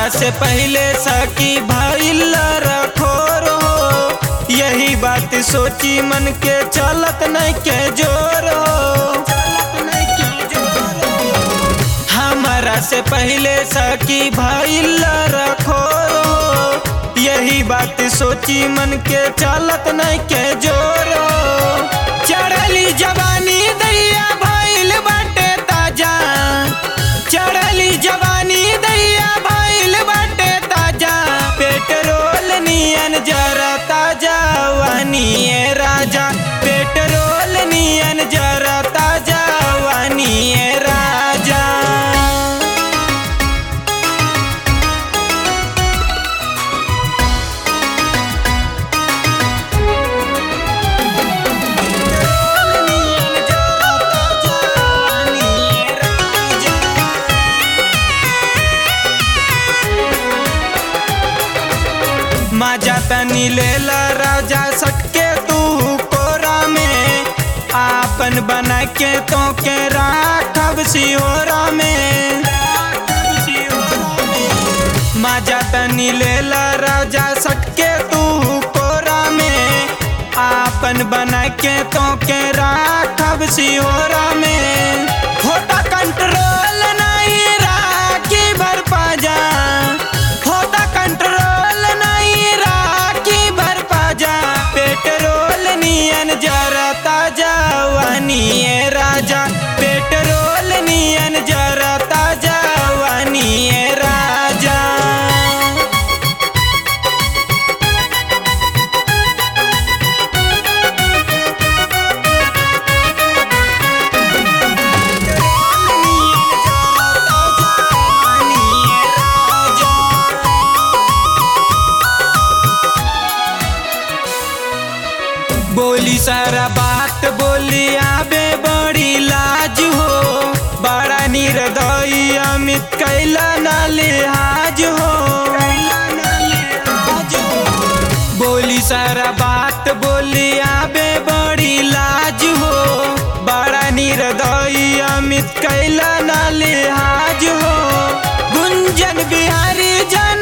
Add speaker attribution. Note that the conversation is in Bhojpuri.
Speaker 1: हमारा से पहले सकी भइल रखोर हो यही बात सोची मन के चलत नहीं के जोर हो हमारा से पहले सकी भइल रखोर हो यही बात सोची मन के चलत नहीं के जोर हो चढ़ली जवानी दैया भइल बाटे ताजा चढ़ली जवानी दैया भइल बाटे ताजा पेट्रोल नियन जरा ताजा वानिए राजा पेट्रोल नियन जरा ताजा वानिए राजा माजा तनी लेला राजा सटके तू कोरा में आपन बना के तो के राखब सिहोरा में माजा तनी लेला राजा सटके तू कोरा में आपन बना के तो के राखब सिहोरा में होता कंट्रोल नहीं राखी भर पाजा होता कंट्रोल नहीं राखी भर पाजा पेट्रोल नियन जरा ताजा वानिए राजा पेट्रोल नियन जरा ताजा वानिए राजा बोली सारा बात बोली आबे बड़ी लाज हो बड़ा निर्दयी अमित कैला ना लिहाज हो बोली सारा बात बोली आबे बड़ी लाज हो बड़ा निर्दयी अमित कैला ना लिहाज हो गुंजन बिहारी जन